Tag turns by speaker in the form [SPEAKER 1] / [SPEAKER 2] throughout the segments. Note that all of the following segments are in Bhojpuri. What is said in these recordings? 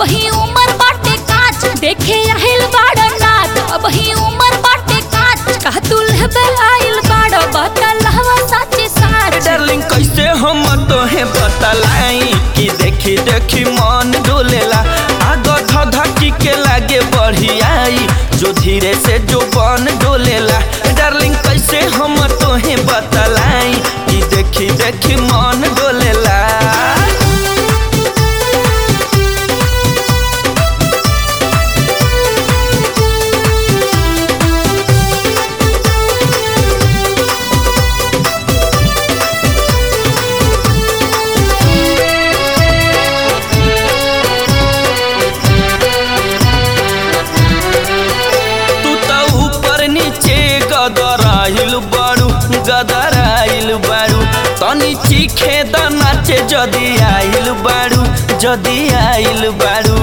[SPEAKER 1] अब ही उम्र बाटे काच देखे आहिल बाड़ नाच अब ही उम्र बाटे काच कह तू लेबे आइल बाड़ बतल हवा सच्ची साच
[SPEAKER 2] डार्लिंग कैसे हम तोहे बतलाई कि देखी देखी मन डोलेला आगो धधकी के लागे बढ़ियाई जो धीरे से जो बन डोलेला डार्लिंग कैसे हम तोहे बतलाई कि देखी देखी मन डोलेला तू त ऊपर नीचे गदराइल बारू गदराइल बारू तनी चीखे द नाचे जदी आइल बारू जदी आइल बारू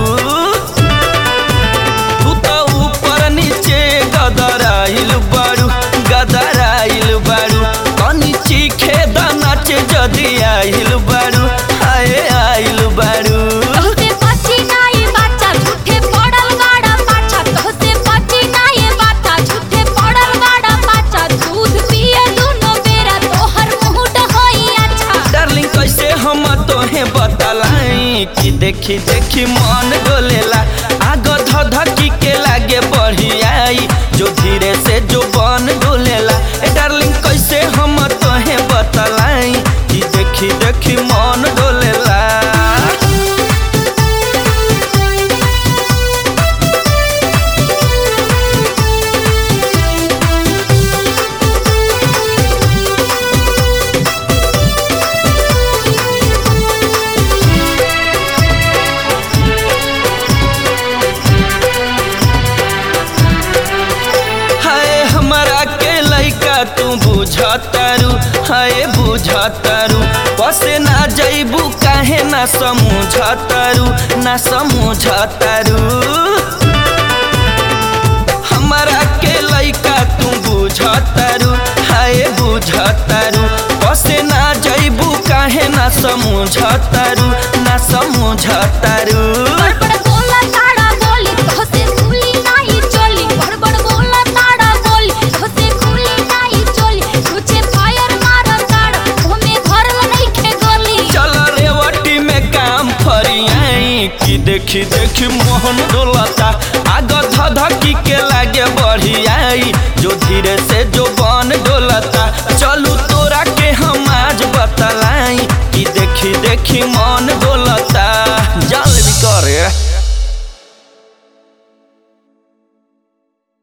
[SPEAKER 2] तू त ऊपर नीचे गदराइल बारू गदराइल बारू तनी चीखे द नाचे जदी आइल बारू आए आइल बारू
[SPEAKER 1] तोहसे बची नाई बाचा झूठे पड़ल गाड़ा पाछा तोहसे बची नाई बाचा झूठे पड़ल गाड़ा पाछा दूध पिए दुनो बेरा तोहर मुंह होई अच्छा
[SPEAKER 2] डार्लिंग कैसे हम तोहे बतलाई कि देखी देखी मन डोलेला आगो धधकी के लागे बढ़ियाई जो धीरे से जो बन डोलेला ए डार्लिंग कैसे हम तोहे बतलाई कि देखी देखी मन डोलेला हाय हमरा के लइका तू बुझतारू हाय बुझतारू बसे ना जइबू काहे ना समझतारू ना समझतारू हमरा के लइका तू बुझतारू हाय बुझतारू बसे ना जइबू काहे ना समझतारू ना समझतारू
[SPEAKER 1] बड़बड़ बोला ताड़ा बोली तोहसे खुली नाही चोली बड़बड़ बोला ताड़ा बोली तोहसे खुली नाही चोली तुझे फायर मार ताड़ा हमें घर नहीं खे गोली
[SPEAKER 2] चल रेवटी में काम फरियाई कि देखी देखी मोहन डोलता आग धधकी के लागे बढ़ियाई जो धीरे से जो बन डोलता चलू तोरा के हम आज बतलाई कि देखी देखी मन